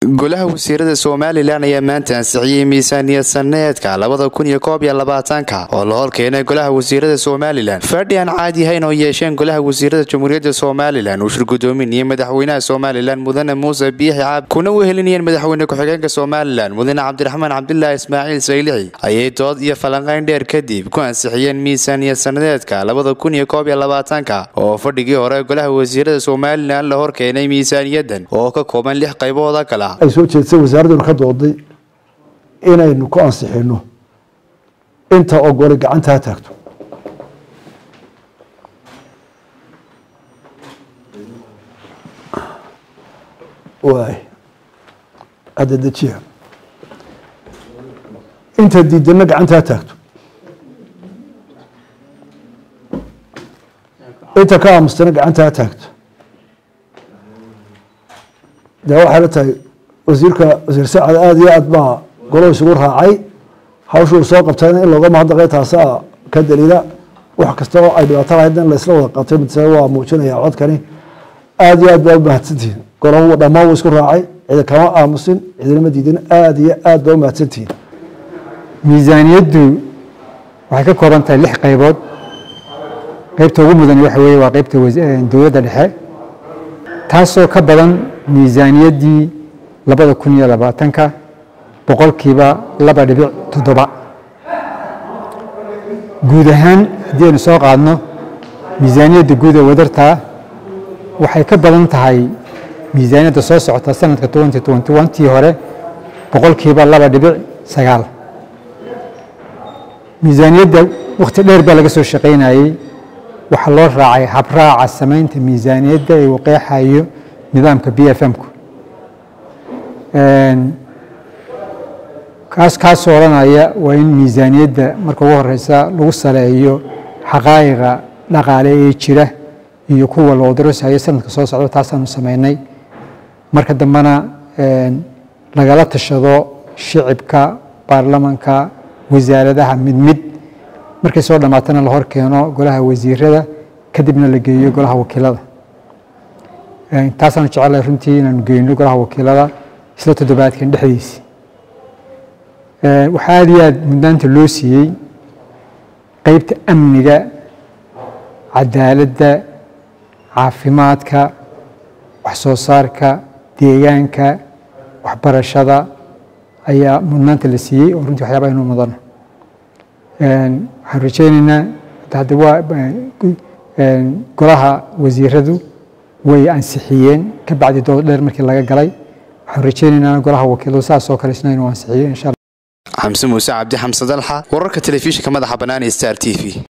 golaha wasiirada somalilan ayaa maanta ansixiyey miisaaniyad saneedka labada kun iyo koob iyo labaatanka oo la horkeenay golaha wasiirada somalilan fadhi aan caadi ahayn oo yeesheen golaha wasiirada jamhuuriyadda somalilan uu shir gudoominayay madaxweynaha somalilan mudane muuse biixi caab kuna wehelinayeen madaxweyne ku-xigeenka somalilan mudane cabdiraxmaan cabdilaahi ismaaciil saylixi ayay dood iyo falanqayn dheer kadib ku ansixiyeen miisaaniyad sanadeedka labada kun iyo koob iyo labaatanka oo fadhigii hore golaha wasiirada somalilan la horkeenay miisaaniyadan oo ka kooban lix qaybooda kale ay soo jeedisay wasaaraduna ka dooday inaynu ku ansixino inta ogolay gacanta ha taagto waay hadda dejiya inta diidana gacanta ha taagto inta ka aamustana gacanta ha taagto dee waxay la tahay wasiirka wasiir sacad aada iyo aad baa golo isugu raacay hawshuu soo qabtayna in looga mahadnaqay taasaa ka daliila wax kasta oo ay dhibaato lahayd in laysla wada qabtay mid waa muujinaya codkani aada iyo aad baa umahadsantihiin golo dhammaan wuu isku raacay cidi kama aamusin cidinama diidin aada iyo aad baa umahadsantihiin miisaaniyaddu waxay ka kooban tahay lix qaybood qaybta ugu mudan waxa weeye waa qaybta dowladda dhexe taasoo ka badan miisaaniyaddii labada kun iyo labaatanka boqolkiiba laba dhibic toddoba guud ahaan haddii aynu soo qaadno miisaaniyadda guud ee wadartaa waxay ka badan tahay miisaaniyadda soo socota sanadka twenty twenty one tii hore boqolkiiba laba dhibic sagaal miisaaniyadda wakhti dheer baa laga soo shaqaynayey waxaa loo raacay habraaca samaynta miisaaniyadda ee uu qeexayo nidaamka b f m-ku kaas kaasoo odhanaya waa in miisaaniyadda marka ugu horeysa lagu saleeyo xaqaa'iqa dhaqaale ee jira iyo kuwa loo darasayo sanadka soo socda taasaanu samaynay marka dambena lagala tashado shicibka baarlamanka wasaaradaha mid mid markay soo dhammaatana la hor keeno golaha wasiirada kadibna la geeyo golaha wakiilada taasaanu jecelahay runtii inaanu geyno golaha wakiilada isla toddobaadkan dhexdiisi waxaa aada iyo aad mudnaanta loo siiyey qeybta amniga cadaaladda caafimaadka wax soo saarka deegaanka waxbarashada ayaa mudnaanta la siiyey oo runtii waxyaaba aynu mudano waxaan rajeyneynaa hadda waa golaha wasiiradu way ansixiyeen ka bacdi dood dheer markii laga galay waxaan rajeyneynaa golaha wakiiladu saas oo kale isna inuu ansixiyo insha xamse muuse cabdi xamse dalxa wararka telefishinka madaxa bannaan ee star t v